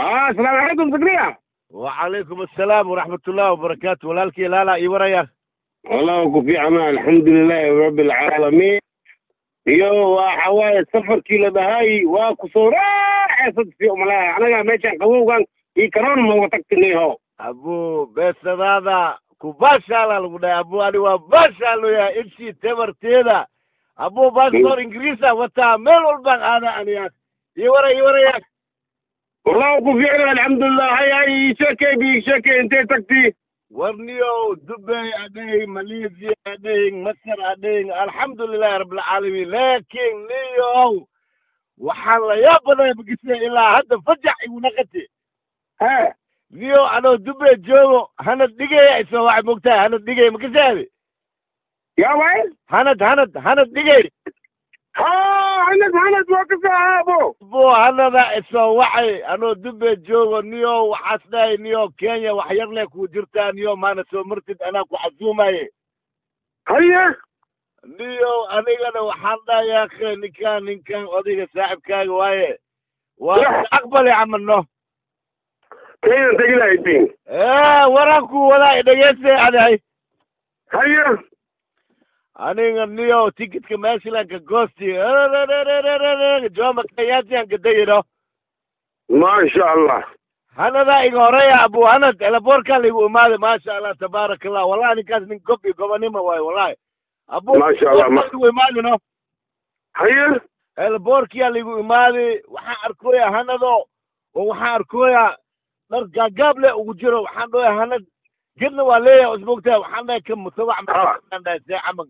ah asalaamu calaykum zakriya wacalaykum assalaam waraxmat ullahi wabarakaatu walaalkii laala ii waraya wallahu ku fiicana alxamdulilahi rabbi alcaalamiin iyo waxa waaye safarkii la dhahay waa ku soo raaxeysad si umalaha anaga meeshan qabowgan iyo karoon mooga tagtiniho abu beesadaada ku baashaala lagu dhahay abu ani waa baashaalooya intii tabarteeda abu baasboor ingiriisa wataa meel walbaan aada aniya ii wara ii waraya wallahu ku fiicna alxamdulilah hay hay ii sheekay bi ii sheekay intay tagti warniyo dubay adhehing malaysia adhehing masar adhehing alxamdulilahi rabbilcaalamiin laakiin niyow waxaan la yaab badan bagisa ilaa hadda fajax igu naqati he niyo anoo dubay joogo hanad dhigaya isoo waxay mogtahay hanad dhigay makasaadi yaa waay hanad hanad hanad dhigay ha hanad hanad waa ka saaabo bo hanada isoo waxay anoo dubay joogo niyo waxaas dhahay niyo kenya wax yar leh ku jirtaa niyo maana soo martid anaa ku casuumaye haye niyo anigana waxaan dhahay yaakhe ninkaan ninkaan odayga saaxibkaaga waaye waa aqbali camalno kenyan tegilahaydin ee waranku wadaa dhegeyste adahay haye aniga niyo tikitka meeshilanka goosti jooma kenyaatiyan gadayino maasha allah hanada iga horeya abu hanad elaboorkaa laigu imaaday maasha allah tabaaraka allah wallahi ninkaas nin gob iyo gobonimo waayo wallahi abu Maasha Allah, ma- laigu imaadino haye elboorkiyaa laigu imaaday waxaan arkooya hanado oo waxaan arkooya dhar gaagaab leh ugu jiro waxaan dhahay hanad gedna waa leeyahay ismogtahay waxaan dhahay ka mutabac Ah. maan dhahay see camag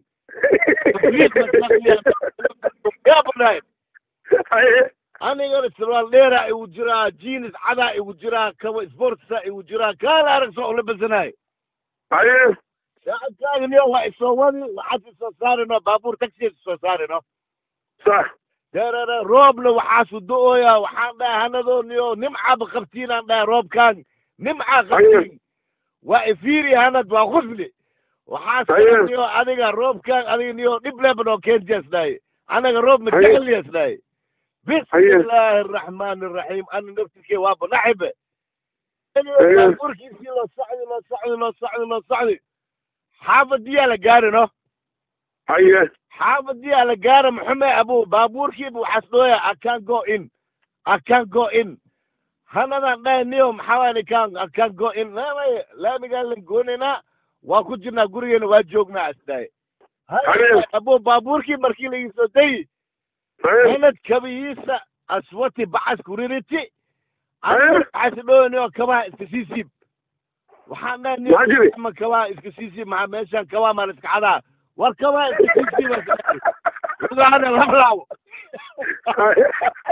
gaabanahay haye anigana sarwaal dheeraa igu jiraa jeans cadaa igu jiraa kaba sportsa igu jiraa kaala arag soo ulabasanahay haye saacadkaagniyo waa isoo wadi waxaad isoo saarino baabuur taxi isoo saarino sax deerere roobna waxaasu do-ooya waxaan dhahay hanadooniyo nimcaaba qabtiinaan dhahay roobkaan nimcaa qabtiin waa ifiiri hanad waa khusli waxaas Haye. niyo adiga roobkaan adiga niyo dhib lebanoo kenjas dhahay anaga roob Haye. majeceliyas dhahay bismillaahi araxmaani araxiim ana naftirkee waa banaxibe Haye. burkiisii loo socdi loo socdi loo socdi loo socdi xaafadiyaa la gaarino haye xaafadiyaa la gaara maxume abu baabuurkiiba waxaas dhooya I can't go in I can't go in hanadan dhahay niyo maxaa waay nikaan I can't go in laamay laamigaan la goonaynaa waa ku jirnaa gurigeena waa joognaa asdahay Haye. abu baabuurkii markii laiisoo dayi haye hanad kabihiisa aswati bacas kuririti Haye. waxaas dhooya niyo kabaha iska sii siib waxaan dhahay niyo Maxaa jiri? ma kabaha iska sii siib maxaa meeshaan kabaha maa la iska cadaa war kabaha iska sii siiba lugaana lablaawo haye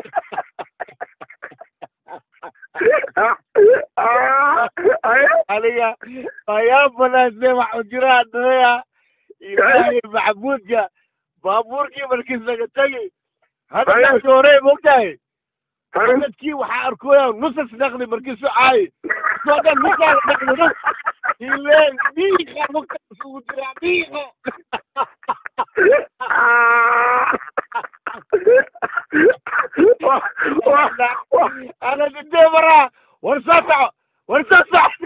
haye aniga ayaa banaasne waxu jiraa dhaya ilaahay maxamuudka baabuurkii markiis laga tegi hadda Haye. dadkii hore mogtahay haye dadkii waxaa arkooya nusas dhaqdi markiisu caayi soo dhan nusaa la dhaqdi nus ile dhiiqa mugtaas ugu jiraa dhiiqa ana dintee maraa war soo soco war soo soco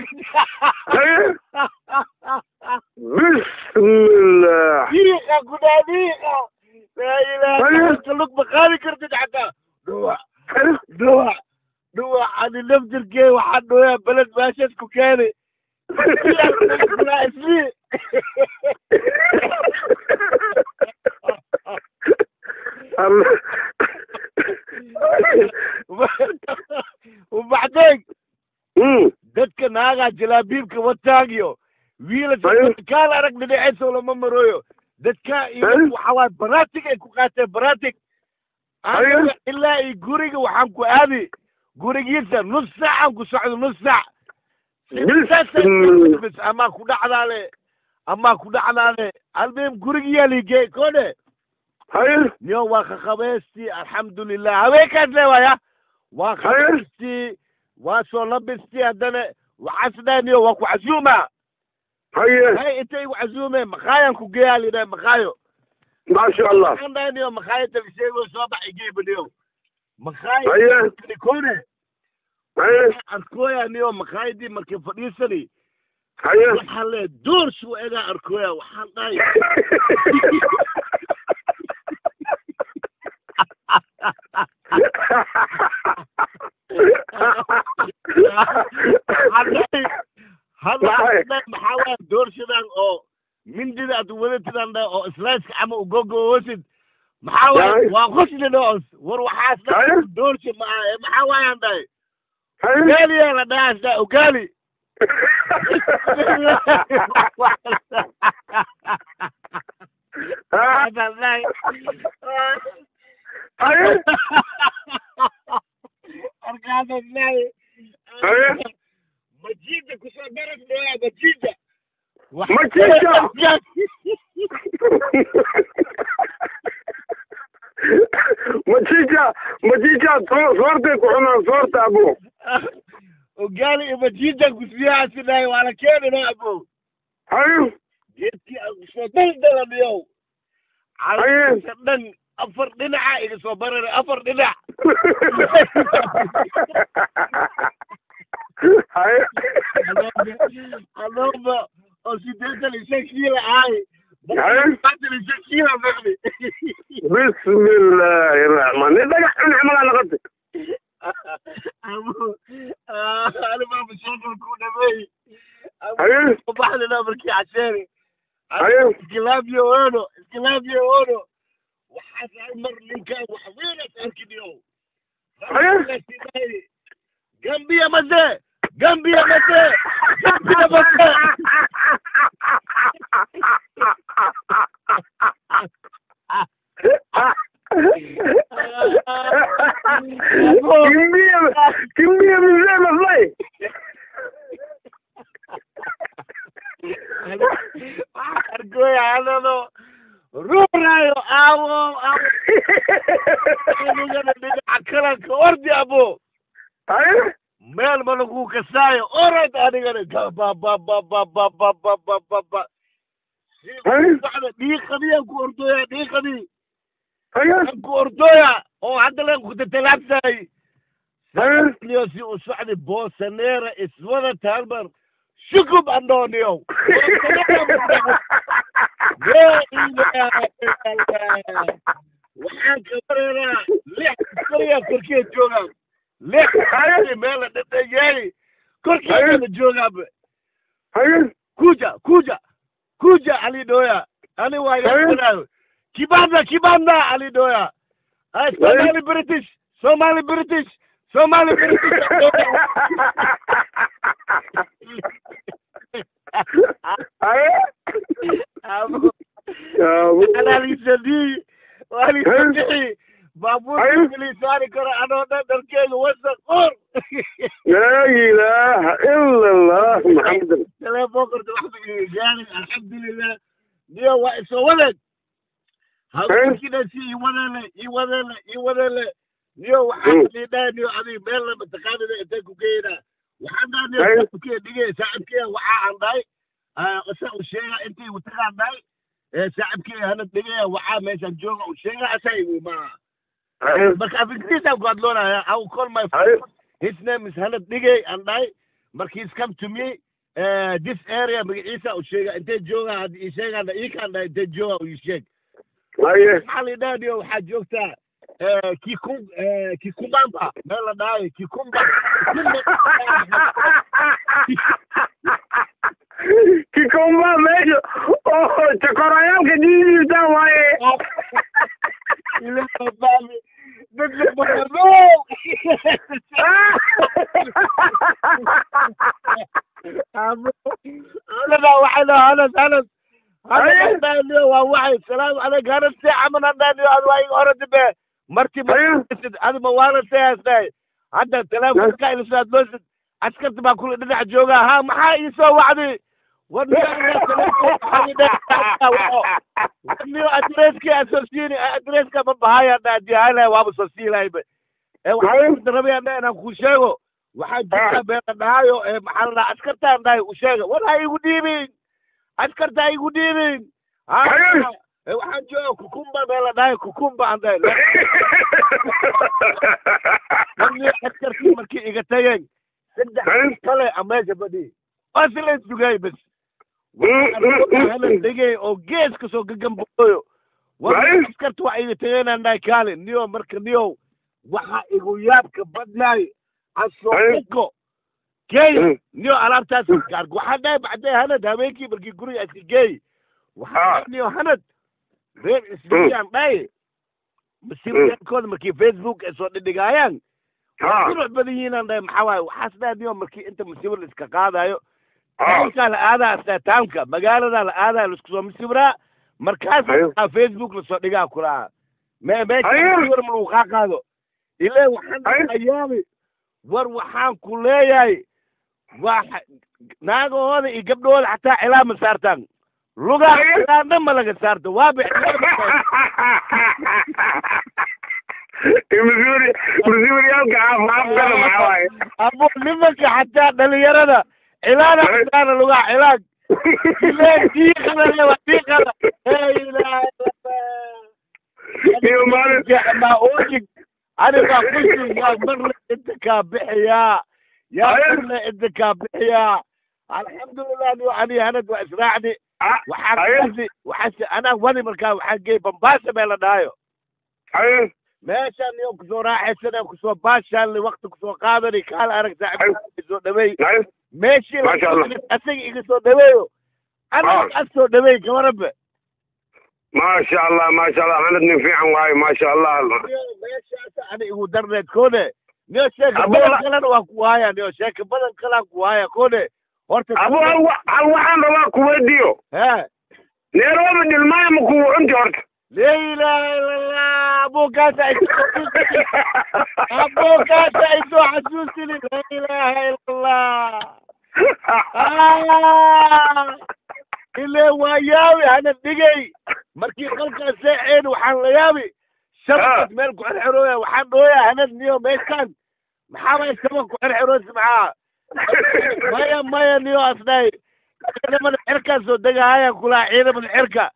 bismillah dhiiqa gudaa dhiiqa laa ilaaha Haye. dadka lug ma qaadi kartid xataa dhuwac dhuwac dhuwac ani naftirkee waxaa dhooyaa beled meeshaas ku keenay isli وبعدين Mm. dadka naagaa jalaabiibka wataagiyo wiila Haye. kaal arag dhinaceesa lama marooyo dadka iyo Haye. waxa waay baratig ay ku qaateen baratig Haye. Aniga ilaa iyo guriga waxaan ku aadi gurigiisa nus saacaan ku socdo nus saac Bismillah. bis amaa ku dhacdaale amaa ku dhacdaale almuhim gurigiyaa liigey kone haye niyo waa khakhabeystii alxamdulilah haweenkaas leewaya waa Haye. khabeystii waa soo labistii haddana waxaasdhaa niyo waa ku casuuma haye hay intay igu casuume makaayan ku geeyaa lidhaha makaayo maasha allah waxaan dhahay niyo makaayo talisheego soo baxay geeba niyo makaayo haye kone haye arkooya niyo makaayadii markii fadhiisani haye waxaan leeyahay doorshu egaa arkooya waxaan dhahay hadday hadda Maxay? hadda maxaa waaya doorshadan oo mindida aad wadatidaan dhahay oo islaaska ama ugogowasid maxaa waaya Yahay. waa qosli dhoos war waxaas dhahay Yahay. doorsha maaha ee maxaa waayaan dhahay haye ugaaliyaa la dhahaas dhahay ugaali Ha? Hadaan dhahay. haye Markaasaan dhahay. Haye. Majiida kusoo daras dhooya majiida. Majiida? majija majija soo soortay ku cunaan soorta abo ugaali iyo majiida kusbiyahaasi dhahay waa la keeni noo abo haye geedkii aan kusoo daldalaniyow Haye. calasa dhan afar dhinaca iga soo barara afar dhinac haye adoomba oo sideetan iyo shan kiila ahay Haye. sideetan iyo shan kiila maqli bismillaahi raxmaan nin dhagax cunix malaa naqatay alimaama sheekal ku dhameey Haye. baxdina markii casheeri Haye. iskilaabiyo oono iskilaabiyo oono waxaas hal mar ninkaan wax weynas arkiniyo Haye. gambiya mase gambiya mase gambiya mase kimbia kimbia mzee maslai argoya anano ruuraayo aawo aawo anigana dhinaca kalanka ordi abo haye meel ma lagu kasaayo orod anigana gabababababababababa haye bacda dhiiqadiyaan ku ordooya dhiiqadii haye aan ku ordooya oo hadda leen ku tatalaabsaay haye niyo si u socdi boosaneera iswada taalmar shukub andhooniyow waxaan ka bareeraa lix askariya korkeed joogaan lix askari meela dhadhayeey korkeedana joogaanba haye kuja kuja kuja alidhoya ani waa yaanaayo kibanda kibanda alidhoya ay somali british somali british somali british haye Abo, Abo. analisadii walisadii baabuurka Haye. milisaari karo anoo dhan dharkeedu wasaq qor laa ilaaha ila allah maxamed telefoonkorta waxba iga gaarin alxamdulilah niyo waa isoo wadeeg Haye. haweenkiidhasi ii wadeele ii wadeele ii wadeele niyo waxaan Mm. dhiidhaa niyo adiga meel lama taqaanida intay ku geynaa waxaan dhaha niyo Haye. saaxibkee dhigay saaxibkee waxaa aan dhahay isa u sheega intay watagaan dhahay ee saaxibkee hana dhigaya waxaa meeshaan jooga u sheega asay ma haye marka af ingiriisaan ku hadloonaya I will call my haye his name is Hanad Digay and I mark he's come to me uh, this area magaciisa u sheega intee jooga hadda ii sheegaan ii kaan dhahay intee jooga u ii sheeg haye maxaa la yidhahdiyo waxaa joogtaa eh, kikum eh, kikumamba meel la dhahayo kikumba kikomba meesha oo jakorayaalka diidiisa waaye ilaa baami dadla bararo amo anada waxay dhaha hanas hanas hanas dhaaniyo waa waxay salaamu calayk hanas see camal hadhaaniyo ad waa iga oradi be marti masid adi ma waana seeas dhahay hadda teleefonka iliso aad loosid askarta baa kula dhinac joogaa ha maxaa iisoo wacdi warniyo adreski asosiini adreska ma bahaya dhaadihala waaba soo siilayba ee waxaan rabaya dha inaan ku sheego waxaa jirta beela dhahayo ee maxaa la dhaha askartaan dhahay u sheega war ha igu dhiibin askarta ha igu dhiibin ha Haye. ee waxaan jooga kukumba bee la dhahay kukumba aan dhahay markii askarkii markii iga tageen saddex Hey. kale aan meesha fadhiyey waa si la isdugay bas halan degay oo gees kasoo gagambooyo Hey. askarta waa iga tageenaan dhahay kaale niyo marka niyow waxa igu yaabka badnaay Hey. asooiko geey Mm. niyo alaabtaas gaar waxaa dhahay bacdee hanad habeenkii markii guriga iska geey waxaa Ah. dhahay niyo hanad reer isbiyaan dhahay masiibkooda markii facebook ay soo dhidhigaayaan ha qurux badan yihiinaan dhahay maxaa waaye waxaas dhahay niyo markii inta masiibo la iska qaadayo ha taamkaa la aadaa astataamka magaaladaa la aadaa laisku soo masiibraa markaas Ayo. aa facebook lasoo dhigaa kulaa me Ayo. meesha ma lagu kaa qaado ile waxaan Ayo. ayaabi war waxaan ku leeyahay waa naagahooda iyo gabdhahooda xataa cilaa ma saartaan lugaa Ayo. cilaa dhan ma laga saarto waaba masuuri masuuriyaalka caafimaadkana maxaa waaye abo nimanka xataa dhalinyarada cilaada Ayo. xataana lugaa cilaag ile diiqada waa diiqada ee ilaahay iyo maalin ma oojig anigaa kusi yaa marle inta kaa bixiyaa yaa Ayo. marle inta kaa bixiyaa alxamdulilah niyo ani hanad waa israacdi Ah, waxaan ayo wadi waxaase anaa wadi markaa waxaan geey bambaasa mee la dhahayo ayo meeshaan niyo kusoo raaxaysana kusoo baashaanli wakti kusoo qaadani kaala arag Ayo. saaxiib soo dhaweey ayo meeshii la Masha Allah. asaga iga soo dhaweeyo anaa Ah. as soo dhaweey gabarabe maasha allah maasha allah hanad nin fiican waaye maasha allah meeshaas ani igu darneed kone niyo sheeka Abo, badan la- kalena waa ku haya niyo sheeka badan kalaan ku haya kone horta abu hal wa- hal waxaan rabaa kuweydiyo he neerooba dhilmaaya ma kugu cunti horta la ilaha illallah abukaasa isoo abukaasa isoo xasuusini la ilaha illallah Ah! ile waa yaabi hana dhigay markii qalkaas seexeen waxaan la yaabi shabakaas meel ku xerxerooya waxaan dhooya hanad niyo meeshaan maxaa bay shabak ku xerxeroosi maxaa maya maya niyo asdhay ciidamada xirkaa soo degahaya kulaa ciidamada xirka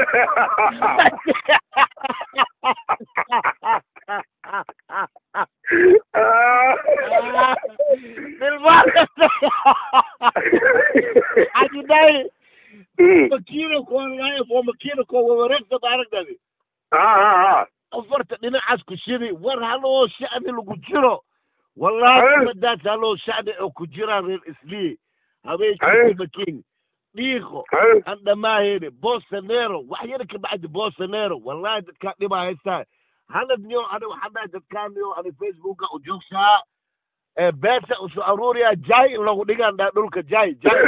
Ajidai makiina koonlaayo oo makiina koo wawareegsada aragdadi ha ha ha afarta dhinacaas ku shidi war haloo shacbi lagu jiro wallahi Hey. madaas haloo shacbi oo ku jiraan reer islii Hey. habeenkii makiin dhiiqo ayo aan dhammaahayni bosanero wax yar ka bacdi bosanero wallahi dadkaa dhibaa haystaa hanad niyo ani waxaan dhahay dadkaa niyo ani facebooka u joogsaa ee beesa usoo aruuriyaa jaay in lagu dhigaan dhaa dhulka jaay jaay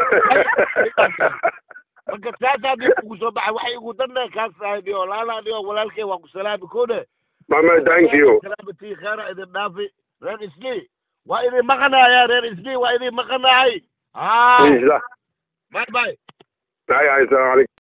marka saasaa nin ugu soo baxay waxay igu darnay kaas tahay niyo laalaa niyo walaalkay waa ku salaami kone mama thank you salaabatii kheera idin dhaafi reer islii waa idin maqanaaya reer islii waa idin maqanaay ah Insha- bye bye Ay, ay, salaam alaikum